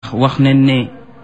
ndax wax nañ ne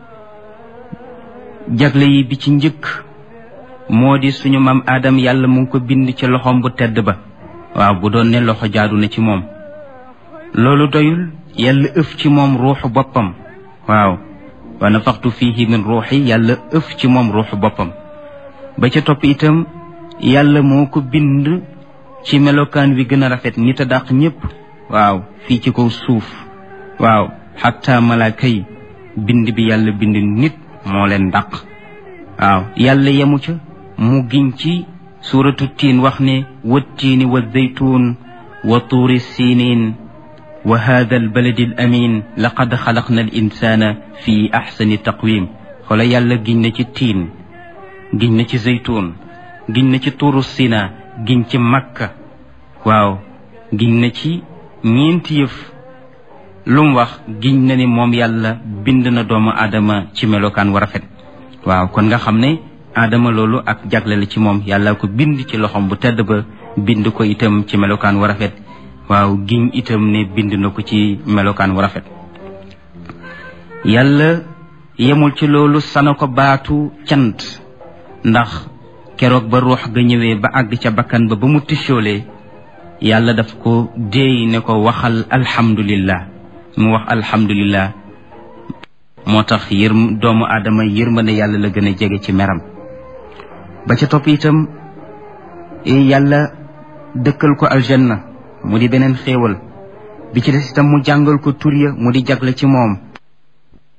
jagle yi bi ci njëkk moo di suñu maam aadam yàlla mu ngi ko bind ci loxoom bu tedd ba waaw bu doon ne loxo jaadu na ci moom loolu doyul yàlla ëf ci moom ruuxu boppam waaw wa nafaxtu fihi min ruuxi yàlla ëf ci moom ruuxu boppam ba ca topp itam yàlla moo ko bind ci melokaan wi gën a rafet nit a dàq ñépp waaw fii ci kaw suuf waaw xatta malaaka yi bind bi yàlla bind nit moo leen dàq waaw yàlla yemu ca mu giñ ci suuratu tiin wax ne wattiini wa zeytuun wa tuuri siiniin wa hada albaladi al amin laqad xalaqna al insana fi axsani taqwim xoola yàlla giñ na ci tiin giñ na ci zeytuun giñ na ci tuuru sina giñ ci makka waaw giñ na ci ñeenti yëf lu mu wax giñ na ni moom yàlla bind na doomu aadama ci melokaan wu rafet waaw kon nga xam ne aadama loolu ak jagle la ci moom yàlla ko bind ci loxom bu tedd ba bind ko itam ci melokaan wu rafet waaw giñ itam ne bind na ko ci melokaan wu rafet yàlla yemul ci loolu sana ko baatu cant ndax keroog ba ruux ga ñëwee ba àgg ca bakkan ba ba mu tichoolee yàlla daf ko déey ne ko waxal alhamdulillah mu wax alhamdulillah moo tax yër doomu aadama yërmande yàlla la gën a jege ci meram ba ca topp itam yàlla dëkkal ko aljanna mu di beneen xéewal bi ci des itam mu jàngal ko tur ya mu di jagle ci moom